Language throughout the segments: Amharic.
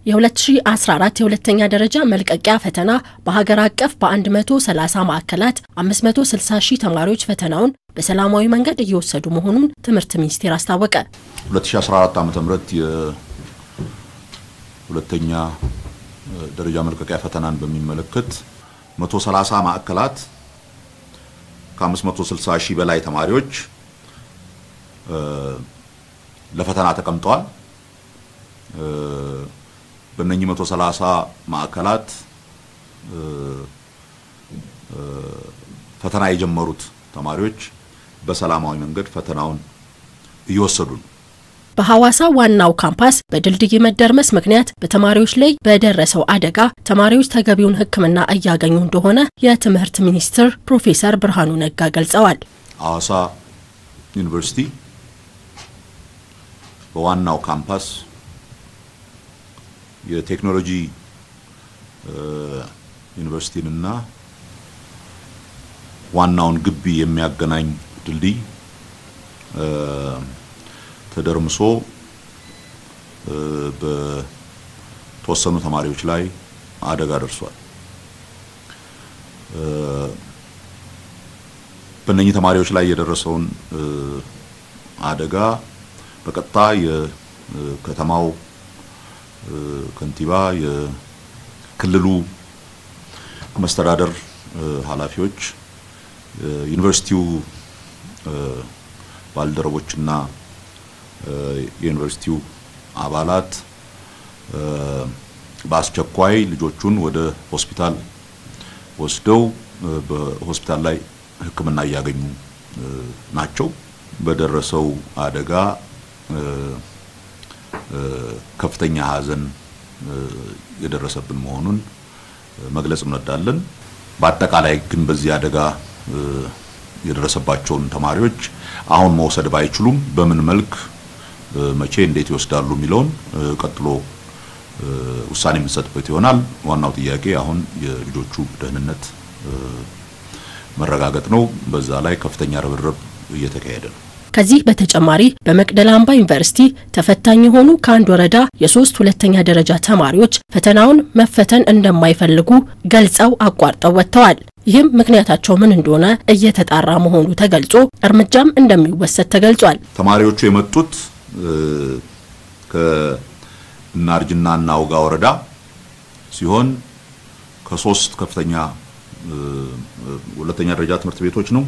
የ2014 የሁለተኛ ደረጃ መልቀቂያ ፈተና በሀገር አቀፍ በ130 ማዕከላት 560 ሺህ ተማሪዎች ፈተናውን በሰላማዊ መንገድ እየወሰዱ መሆኑን ትምህርት ሚኒስቴር አስታወቀ። 2014 ዓ.ም የሁለተኛ ደረጃ መልቀቂያ ፈተናን በሚመለከት 130 ማዕከላት ከ560 ሺህ በላይ ተማሪዎች ለፈተና ተቀምጠዋል። በእነኚህ 130 ማዕከላት ፈተና የጀመሩት ተማሪዎች በሰላማዊ መንገድ ፈተናውን እየወሰዱ ነው። በሐዋሳ ዋናው ካምፓስ በድልድይ መደርመስ ምክንያት በተማሪዎች ላይ በደረሰው አደጋ ተማሪዎች ተገቢውን ሕክምና እያገኙ እንደሆነ የትምህርት ሚኒስትር ፕሮፌሰር ብርሃኑ ነጋ ገልጸዋል። ሐዋሳ ዩኒቨርሲቲ በዋናው ካምፓስ የቴክኖሎጂ ዩኒቨርሲቲንና ዋናውን ግቢ የሚያገናኝ ድልድይ ተደርምሶ በተወሰኑ ተማሪዎች ላይ አደጋ ደርሷል። በእነኚህ ተማሪዎች ላይ የደረሰውን አደጋ በቀጥታ የከተማው ከንቲባ፣ የክልሉ መስተዳደር ኃላፊዎች፣ ዩኒቨርሲቲው ባልደረቦችና የዩኒቨርሲቲው አባላት በአስቸኳይ ልጆቹን ወደ ሆስፒታል ወስደው በሆስፒታል ላይ ሕክምና እያገኙ ናቸው። በደረሰው አደጋ ከፍተኛ ሐዘን የደረሰብን መሆኑን መግለጽ እንወዳለን። በአጠቃላይ ግን በዚህ አደጋ የደረሰባቸውን ተማሪዎች አሁን መውሰድ ባይችሉም በምን መልክ መቼ እንዴት ይወስዳሉ የሚለውን ቀጥሎ ውሳኔ የምንሰጥበት ይሆናል። ዋናው ጥያቄ አሁን የልጆቹ ደህንነት መረጋገጥ ነው። በዛ ላይ ከፍተኛ ርብርብ እየተካሄደ ነው። ከዚህ በተጨማሪ በመቅደላ አምባ ዩኒቨርሲቲ ተፈታኝ የሆኑ ከአንድ ወረዳ የሶስት ሁለተኛ ደረጃ ተማሪዎች ፈተናውን መፈተን እንደማይፈልጉ ገልጸው አቋርጠው ወጥተዋል። ይህም ምክንያታቸው ምን እንደሆነ እየተጣራ መሆኑ ተገልጾ እርምጃም እንደሚወሰድ ተገልጿል። ተማሪዎቹ የመጡት ከእናርጅና እናውጋ ወረዳ ሲሆን ከሶስት ከፍተኛ ሁለተኛ ደረጃ ትምህርት ቤቶች ነው።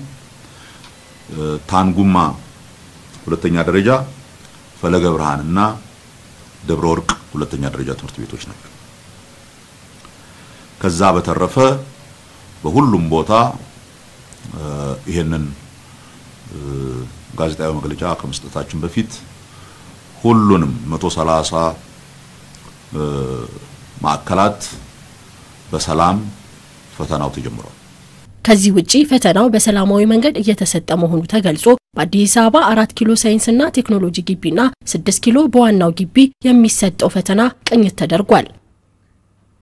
ታንጉማ ሁለተኛ ደረጃ፣ ፈለገ ብርሃን እና ደብረ ወርቅ ሁለተኛ ደረጃ ትምህርት ቤቶች ናቸው። ከዛ በተረፈ በሁሉም ቦታ ይሄንን ጋዜጣዊ መግለጫ ከመስጠታችን በፊት ሁሉንም 130 ማዕከላት በሰላም ፈተናው ተጀምሯል። ከዚህ ውጪ ፈተናው በሰላማዊ መንገድ እየተሰጠ መሆኑ ተገልጾ በአዲስ አበባ አራት ኪሎ ሳይንስና ቴክኖሎጂ ግቢና ስድስት ኪሎ በዋናው ግቢ የሚሰጠው ፈተና ቅኝት ተደርጓል።